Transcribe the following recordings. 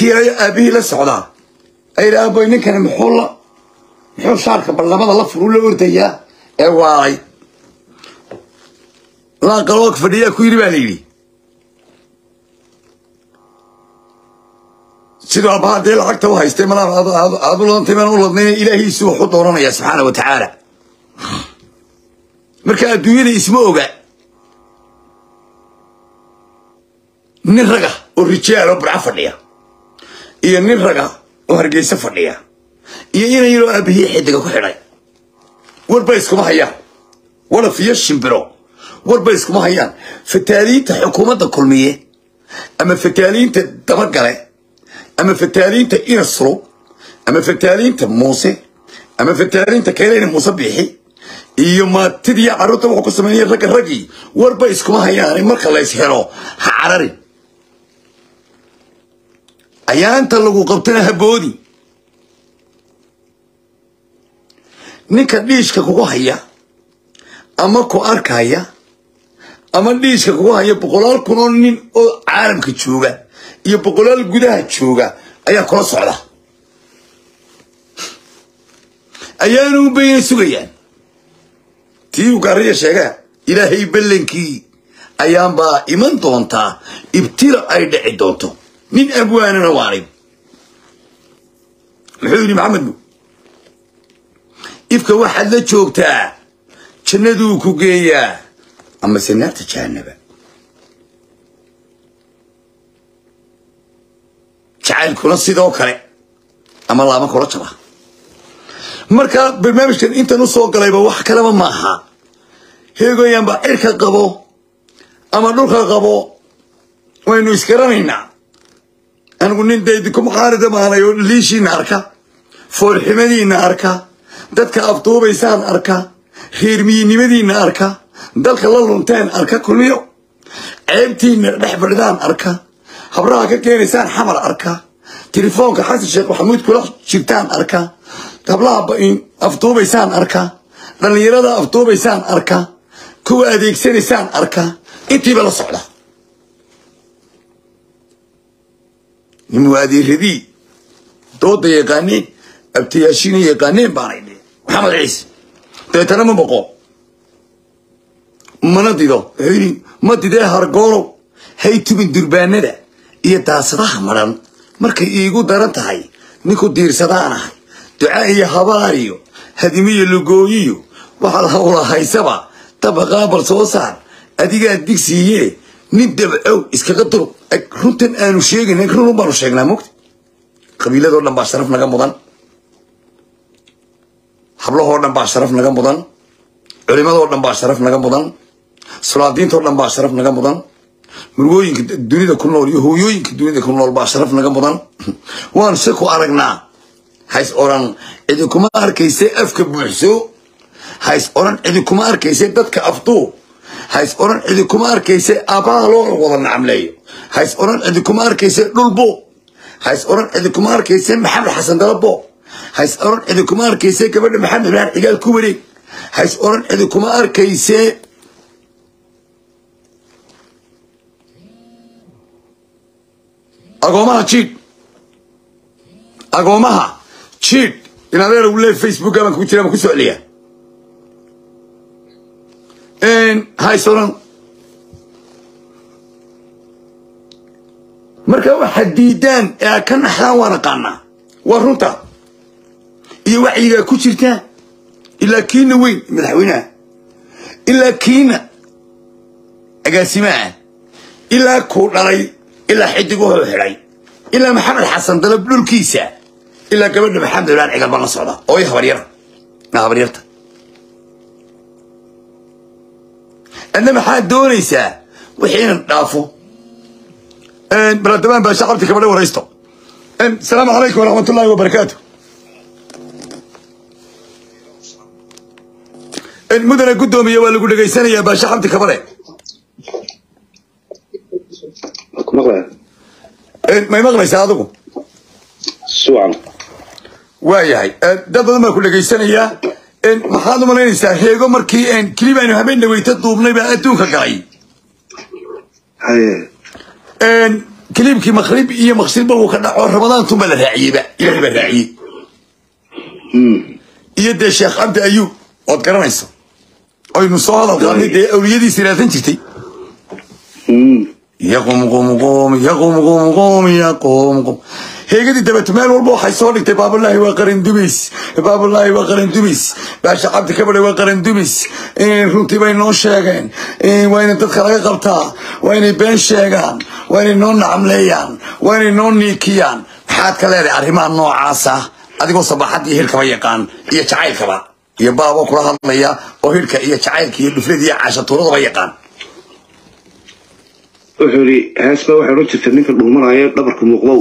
kii aabihii la socdaa ayidhi aaboy ninkani muxuu la muxuu shaarka ballamada la furu la ordayaa ee waalay laaqaloog fadhiyaa ku yidhi baa la yidhi siduu aabbaha dee lacagta u haystay malaa aad u ladantay maan u ladnayn ilaahiisu wuxuu dooranayaa subxaana wa tacaala marka adduunyada isma oga nin raga oo rijaal oo burco fadhiya iyo nin raga oo hargeysa fadhiya iyo ina yaroo aabahii xidiga ku xidhay warba iskuma hayaan walaf iyo shimbiro warba iskuma hayaan fataaliinta xukuumadda kulmiye ama fataaliinta dabagale ama fataaliinta inasro ama fataaliinta muuse ama fataaliinta kayleyna muuse biixi iyo maatidii carruurta wuxuu ku sameynaya ragga raggii warba iskuma hayaan marka la is helo ha carari ayaanta lagu qabtana haboodi ninka dhiishka kugu haya ama ku arkaya ama dhiishka kugu haya boqolaal kun oo nin oo caalamka jooga iyo boqolaal gudaha jooga ayaa kula socda ayaanu bayna sugayaan tii uu gaariya sheegaa ilaahay ballankii ayaanbaa iman doontaa ibtila ay dhici doonto nin abwaanana waanay muxuu yidhi maxamed bu ifka waxaad la joogtaa jannaduu ku geeyaa amase naarta jahanaba jacaylkuna sidoo kale ama laama kula jaba marka barnaamijkan intan u soo galayba wax kaleba ma aha heegoyaanba cirka qabo ama dhulka qabo waynu isgaranaynaa anigu nin daydinku muqaarida maanay oo liishiina arka foolximadiina arka dadka afduubaysaan arka reermiyinimadiina arka dalka la lunteen arka kulmiyo ceebtiina dhex fadhidaan arka habraha ka keenaysaan xamar arka telefoonka xasan sheekh maxamuud kula jirtaan arka hablaha afduubaysaan arka dhallinyarada afduubaysaan arka kuwa adeegsanaysaan arka intiiba la socda nin muaadiiradii dooda yaqaaneen abtayaashiina yaqaaneen baanay dhe maxamed ciise dabeetana ma boqo mana dido wuxuu yidhi ma didee hargoolow hay tubin durbaanada iyo daasadaha madhan markay iigu daran tahay ninku diirsadaan ahay duca iyo habaar iyo hadimiyo lugooyiyo waxaad hawla haysaba dabaqaabal soo saar adigaa digsiiye nin dabcow iskaga durug runtan aanu sheegayna runun baanu sheegnaa mogta qabiiladoo dhan baa sharaf naga mudan hablahoo dhan baa sharaf naga mudan culimadoo dhan baa sharaf naga mudan sulaadiintoo dhan baa sharaf naga mudan murgooyinka dunida ku nool iyo hooyooyinka dunida ku nool baa sharaf naga mudan waan se ku aragnaa hays oran cidi kuma arkayse afka buuxso hays oran cidi kuma arkayse dadka afduu hays oran cidi kuma arkayse aabbaha loo wada nacamleeyo hays oran cidi kuma arkayse dhulbo hays oran cidi kuma arkayse maxamed xasan dalabo hays oran cidi kuma arkayse gabadha maxamed ibrahim cigaal ku wareeg hays oran cidi kuma arkayse agoomaha jiid agoomaha jiid in adeer uu leey facebook baan ku jira ma ku soo celiya hays oran marka waxaad diidaan ee aad ka naxdaan waan aqaanaa waa runta iyo wacyigaa ku jirtaa ilaa kiina weyn madaxweynaha ilaa kiina agaasimaha ilaa kuu dhalay ilaa xidig wuxuu xidhay ilaa maxamed xasan dalab dhulkiisa ilaa gabadha maxamed ibraan cigal baan la socda oo i habaryara habaryarta adna maxaad doonaysaa wixii inan dhaafo baladabaan baa shaqabti kabadha waraysto asalaamu calaykum waraxmat ullahi wabarakaatu mudane guddoomiye waa lagu dhegaysanayaa baasha xabdi kabare may maqlaysaa adigu sucan waa yahay dad badan baa ku dhegaysanayaa maxaad u malaynaysaa heego markii kilib aynu habeen dhaweyta duubnay baa adduunka galay haye kiliibkii maqrib iyo maqsirba wuu ka dhaco ramadaantunbaa la raaciyeyba ilahay baa raaciyey iyo dee sheekh cabdi ayuub ood garanayso aynu soo hadal qaadnay dee awliyadiisi raadsan jirtay yaqum qum qum yaqum qum qum yaqum qum heegadii dabeeto meel walba waxay soo dhigtay baabulaahi waa qaran dumis baabulaahi waa qaran dumis baasha cabdi kabadhe waa qaran dumis runtii bay noo sheegeen waa inay dadka laga qabtaa waa inay been sheegaan waa inay noo nacamleeyaan waa inay noo niikiyaan maxaad ka leedahay arrimaha noocaasa adigoo sabaxad iyo hirkaba yaqaan iyo jacaylkaba iyo baaboo kula hadlaya oo hirka iyo jacaylka iyo dhuflada iyo caashatuuradaba yaqaan wuxuu yidhi heesba waxay odhan jirtay ninka dhuumanaya dhabarka muuqdow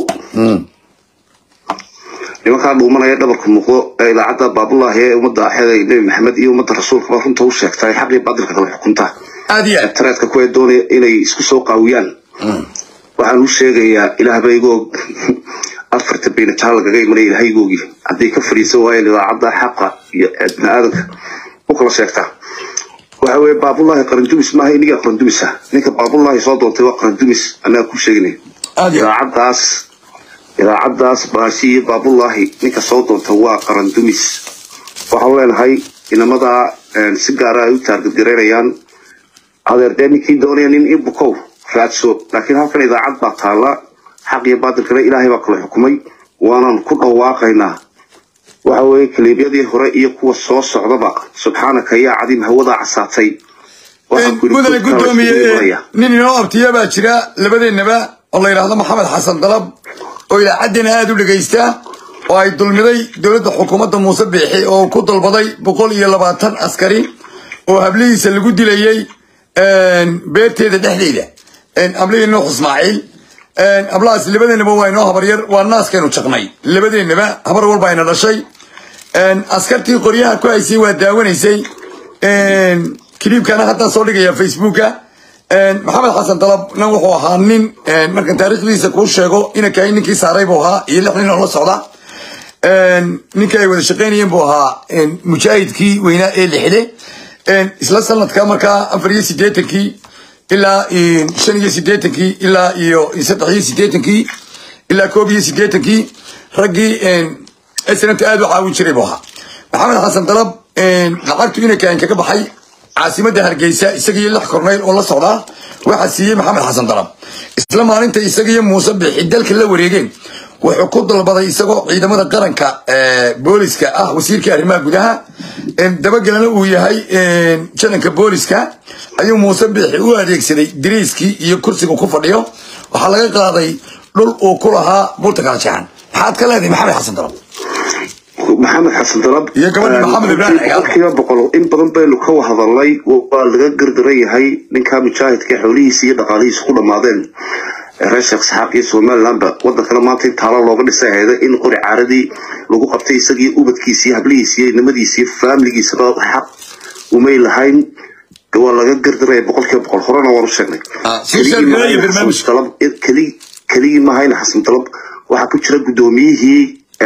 nimankaa dhuumanaya dhabarka muuqdo ee idaacadda baabulaahi ee ummadda axeeda nebi maxamed iyo ummadda rasuulkaba runta u sheegta ee xaqii baadilka kala xukunta aad iyo aad tareedka kuwee doonaya inay isku soo qaawiyaan waxaan u sheegayaa ilaahbaygoog afarta baynajaal lagaga imanaya ilahaygoogii hadday ka fadhiisan waayeen idaacadda xaqa iyo bini aadanka u kala sheegtaa waxa weeye baabulaahi qarandumis maaha iniga qarandumisa ninka baabulaahi soo doontay waa qarandumis annaga ku sheegnay aad iyo aad idaacaddaas idaacaddaas baashi iyo baabulaahi ninka soo doonta waa qarandumis waxaan leenahay inamadaa si gaara ay u taargadgaraynayaan adeer dee ninkii doonaya nin i bukow raadso laakiin halkan idaacad baa taalla xaq iyo baadilkana ilaahay baa kala xukumay waanaan ku dhawaaqaynaa waxa weeye kaliibyadii hore iyo kuwa soo socdaba subxaanaka yaa cadiim hawadaa casaatay Waxaan ku yidhi mudane dadka la isku guddoomiye imanaya. nin inoo abtiya baa jira labadeennaba oo la yidhaahdo maxamed xasan dalab oo ilaacaddina aada u dhegaysta oo ay dulmiday dowladda xukuumadda muuse biixi oo ku dalbaday boqol iyo labaatan askari oo hablihiisa lagu dilayey beerteeda dhexdeeda ablihii nuux ismaaciil ablahaas labadeennaba waa inoo habaryar waa naaskaynu jaqnay labadeennaba habar walba ayna dhashay askartii qoryaha ku haysay waa daawanaysay kiliibkana haddaan soo dhigaya facebooka maxamed xasan dalabna wuxuu ahaa nin markan taariikhdiisa kuu sheego inankahay ninkii saaray buu ahaa iyo lix nin oo la socda ninkii ay wada shaqaynayeen buu ahaa mujaahidkii weynaa ee lixde isla sanadka markaa afar iyo sideetankii ilaa shan iyo sideetankii ilaa iyo saddex iyo sideetankii ilaa koob iyo sideetankii raggii snmt aad u caawin jiray buu ahaa maxamed xasan dalab lacagtu inankaan kaga baxay caasimadda hargeysa isagiyo lix korneyl oo la socdaa waxaa siiyey maxamed xasan dalab isla maalinta isagiyo muuse bixi dalka la wareegeen wuxuu ku dalbaday isagoo ciidamada qaranka booliska ah wasiirkii arrimaha gudaha dabagelana uu yahay jananka booliska ayuu muuse bixi u adeegsaday diriiskii iyo kursiga ku fadhiyo waxaa laga qaaday dhul uu ku lahaa bulta kala jeexan maxaad ka leedahay maxamed xasan dalab maxamed xasan dalab Iyo gabadha Maxamed Ibrahim Cigaal. boqolkiiba boqol in badan baynu ka hadalnay waa laga gardaran yahay ninka mujaahidka xoolihiisa iyo dhaqaalihiisa ku dhammaadeen reer sheekh saxaaq iyo somalilandba wadankana maanta in taalo looga dhisay ahayda in qori caaradii lagu qabtay isagii ubadkiisa iyo hablihiisa iyo nimadiisa iyo faamiligiisaba xaq umay lahayn waa laga gardaraya boqolkiiba boqol horena waan u sheegnay Ah, sii sheeg Keligii gareeya maaha barnaamij. Xasan Dalab- keli- keligii mahayna xasan dalab waxaa ku jira guddoomiyihii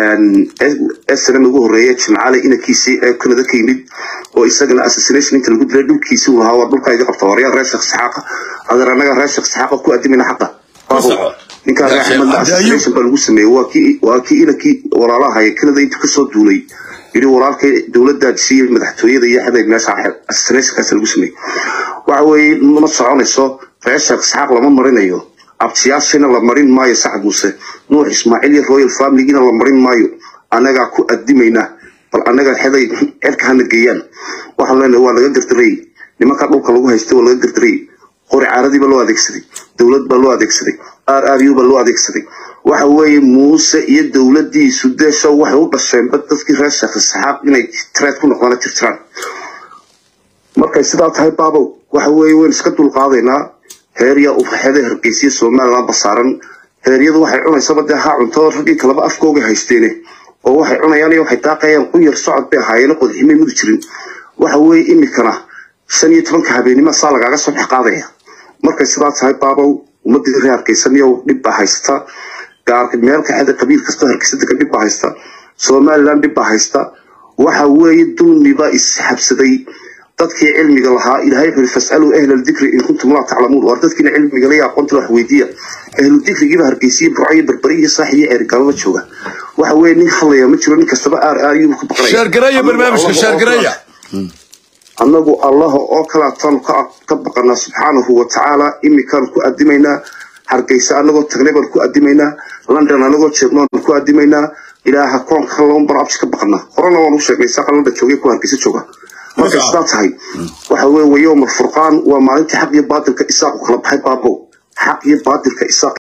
snm ugu horeeya jimcaale inankiisii ee kanada ka yimid oo isagana assassination inta lagu dilay dhulkiisii uu lahaa waa dhulka iga qabta waryaa reer sheekh saxaaqa adeer annaga reer sheekh saxaaqa ku adimayna xaqa Baabo, soco. ninkaa reer Reer Sheekh axmedna Cabdi assassination baa lagu sameeyey waa kii waa kii inankii walaalaha ee kanada intuu kasoo duulay yidhi walaalkay dowladdaad siiye madaxtooyada iyo xaday meesha assassinationkaas lagu sameeyey waxa weeye ma soconayso reer sheekh saxaaq lama marinayo abtiyaashina la marin maayo sacad muuse nuux ismaaciil iyo royal familygiina la marin maayo annagaa ku adimayna bal annaga xeday xedka hana geeyaan waxaan leenahay waa laga gardaray nimankaa dhulka lagu haystay waa laga gardaray qori caaradii baa loo adeegsaday dowlad baa loo adeegsaday r r u baa loo adeegsaday waxa weeye muuse iyo dowladiisu deesho waxay u dhasheenba dadkii reer sheekh saxaaq inay treed ku noqdaan tirtiraan markay sidaa tahay baabow waxa weeye waynu iska dulqaadaynaa heerya ufaxeeda hargeysiya somaliland basaaran heeryadu waxay cunaysaba dee haa cunto raggii kaleba afkooga haysteene oo waxay cunayaan iyo waxay daaqayaan qunyar socod bay ahaayeen qodximay mudi jirin waxa weeye imikana shan iyo tobanka habeenimo saa lagaaga soo dhex qaadaya markay sidaa tahay baabow ummadii reer hargeysaniyow dhib baa haysta gaar meel kaxeda qabiil kastoo hargeysa degan dhib baa haysta somaliland dhib baa haysta waxa weeye dulmiba isxabsaday dadkii cilmiga lahaa ilaahay wuxuu fasaluu ahla dikri in kuntum laa taclamuun waar dadkiina cilmiga la aqoonta wax weydiiya ahlu dikrigiiba hargeysiya burcayo berberi iyo saaxi iyo ceerigalaba jooga waxa weeye nin hadlaya ma jiro nin kastaba aar aayuu ka baqanaya sheergareeya barnaamijka sheergareeya annagu allaha oo kale ataanu ka ka baqanaa subxaanahu wa tacaala imikaan ku adimaynaa hargeysa annagoo tagnay baan ku adimaynaa london annagoo jeegno aan ku adimaynaa ilaaha koonka lama bar absi ka baqanaa horena waan u sheegnay saaqa london joogay kuwa hargeysa jooga markay sidaa tahay waxa weeye wa yowma alfurqaan waa maalintii xaq iyo baatilka isaaqu kala baxay baabow xaq iyo baatilka isaaq